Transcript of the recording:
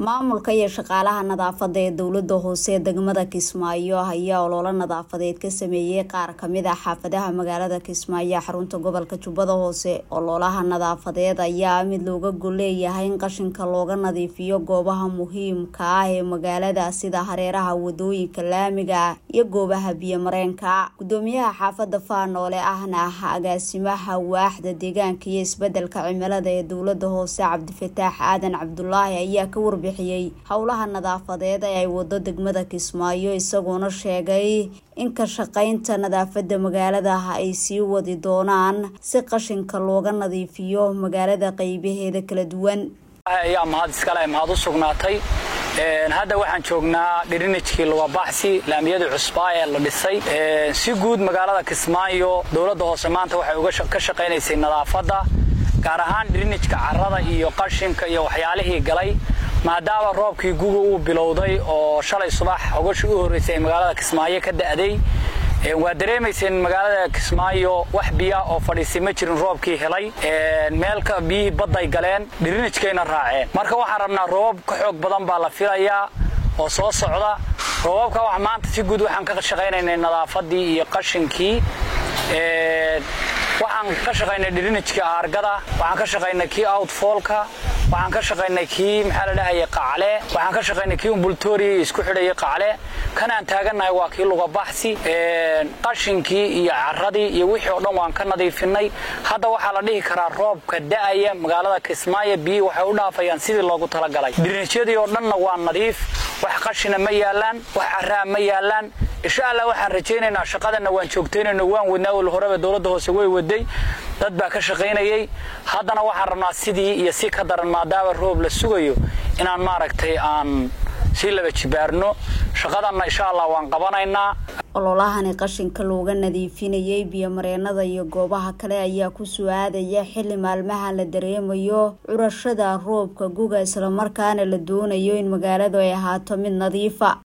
maamulka iyo shaqaalaha nadaafada ee dowlada hoose ee degmada kismaayo ayaa ololo nadaafadeed ka sameeyey qaar kamid ah xaafadaha magaalada kismaayo xarunta gobolka jubbada hoose ololaha nadaafadeed ayaa mid looga golleeyahay in qashinka looga nadiifiyo goobaha muhiimka ah ee magaalada sida hareeraha wadooyinka laamiga iyo goobaha biyomareenka gudoomiyaha xaafada faanoole ahna agaasimaha waaxda deegaanka iyo isbedelka cimilada ee dowlada hoose cabdifataax aadan cabdulaahi ayaa ka warbixiyey howlaha nadaafadeed ee ay wado degmada kismaayo isagoona sheegay in ka shaqaynta nadaafada magaalada ay sii wadi doonaan si qashinka looga nadiifiyo magaalada qeybaheeda kala duwan ayaa mahad iskale mahad u sugnaatay hadda waxaan joognaa dhirinijkii lugabaxsi laamiyadii cusbaa ee la dhisay si guud magaalada kismaayo dowladda hoose maanta waxay ka shaqaynaysay nadaafadda gaar ahaan dhirinijka carrada iyo qashinka iyo waxyaalihii galay maadaama roobkii guga uu bilowday oo shalay subax hogashii u horraysay ay magaalada kismaayo ka da'day waa dareemayseen magaalada kismaayo wax biya oo fadhiisay ma jirin roobkii helay meelka biyihii badday galeen dhirinijkayna raaceen marka waxaan rabnaa roobab ka xoog badan baa la filayaa oo soo socda roobabka wax maanta si guud waxaan ka shaqaynaynay nadaafadii iyo qashinkii waxaan ka shaqaynay dhirinijkii aargada waxaan ka shaqaynay kii outfoolka waxaan ka shaqaynay kii maxaa la dhahayay qacle waxaan ka shaqaynay kii umbultoriya isku xidhayay qacle kanaan taagannahay waa kii lugabaxsi qashinkii iyo carradii iyo wixii oo dhan waan ka nadiifinay hadda waxaa la dhihi karaa roobka da'aya magaalada kismaayo biyihii waxay u dhaafayaan sidii loogu talagalay dhirinijyadii oo dhanna waa nadiif wax qashina ma yaalaan wax carraa ma yaalaan insha allah waxaan rajaynaynaa shaqadanna waan joogtaynayno waan wadnaa wal horeba dowladda hoose way waday dad baa ka shaqaynayay haddana waxaan rabnaa sidii iyo si ka daran maadaama roob la sugayo inaan maaragtay aan sii laba jibaarno shaqadanna insha allah waan qabanaynaa ololahani qashinka looga nadiifinayay biyomareenada iyo goobaha kale ayaa ku soo aadaya xilli maalmaha la dareemayo curashada roobka guga islamarkaana la doonayo in magaaladu ay ahaato mid nadiifa